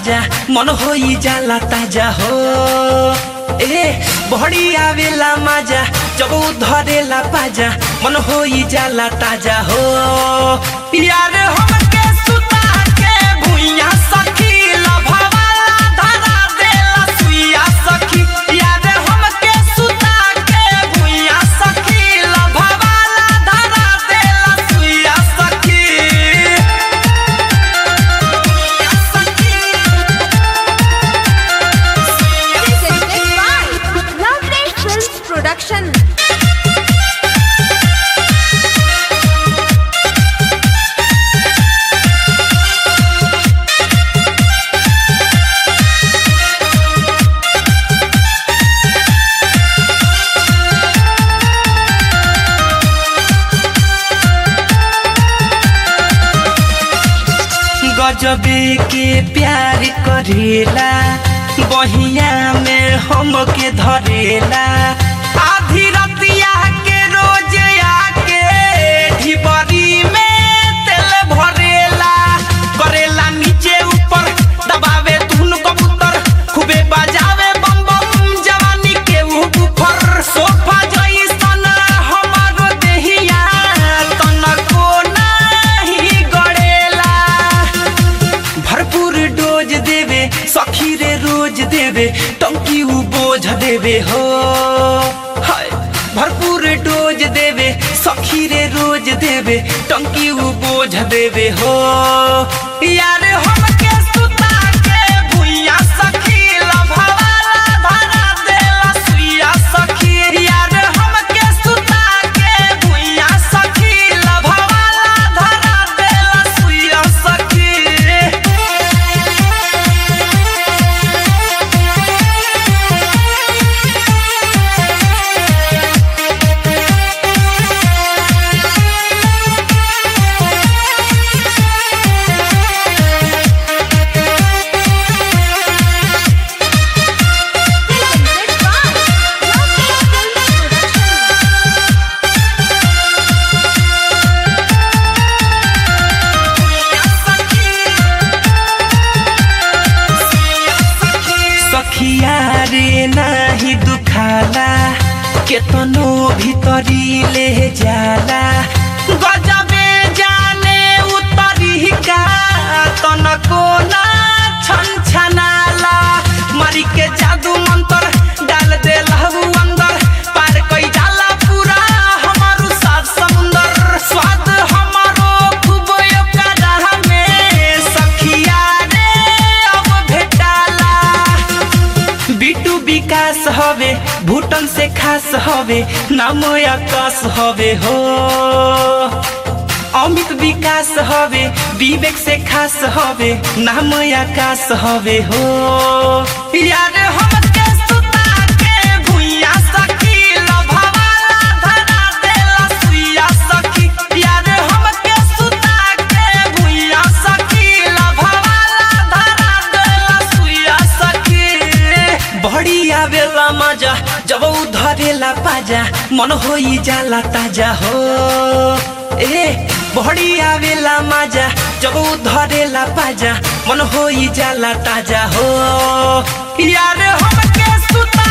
पाजा मन होई जाला ताजा हो ए बहड़ी आवेला माजा जब उ धरेला पाजा मन होई जाला ताजा हो यार हमके सुता के भुइया सखी लभवाला धरा देला सुइया सखी यार हमके सुता के भुइया सखी लभवाला धरा देला सुइया सखी Presented by Lovely Films Production. गजबे के प्यार करेला बहिया में हमके धरेला आधी रतिया के रोज आके ढिबरी में तेल भरेला करेला नीचे ऊपर दबावे धुन कबूतर खूबे बजावे बम बम जवानी के ऊपर सोफा जैसन हमारो देहिया तनको नाही गड़ेला भरपूर डोज देवे सखी रे रोज देवे टंकी उ बोझ देवे हो हाय भरपूर डोज देवे सखी रे रोज देवे टंकी उ बोझ देवे हो यार हमके सुता के भुइया सखी लभवाला धरा देला सुइया सखी यार हमके सुता के भुइया सखी लभवाला धरा देला सुइया सखी Presented by Lovely Films Production. सखिया रे नाही दुखाला केतनो भीतरी ले जाला गजबे जाने उतरी का तनको ना छन छनाला मारी के जादू मंत्र डाल दे लहू अंदर पार कई जाला पूरा हमारू सात समुंदर स्वाद हमारो खूब ओकरा में सखिया रे अब भेटाला बिटू विकास हवे भूटन से खास हवे नाम आकाश हवे हो अमित विकास हवे विवेक से खास हवे नाम आकाश हवे हो यार हमके सुता के भुइया सखी लभवाला धरा देला सुइया सखी यार हमके सुता के भुइया सखी लभवाला धरा देला सुइया सखी बड़ी आवेला मजा जब उ धरेला पाजा मन होई जाला ताजा हो ए बड़ी आवेला मजा जब उ धरेला पाजा मन होई जाला ताजा हो यार हमके सुता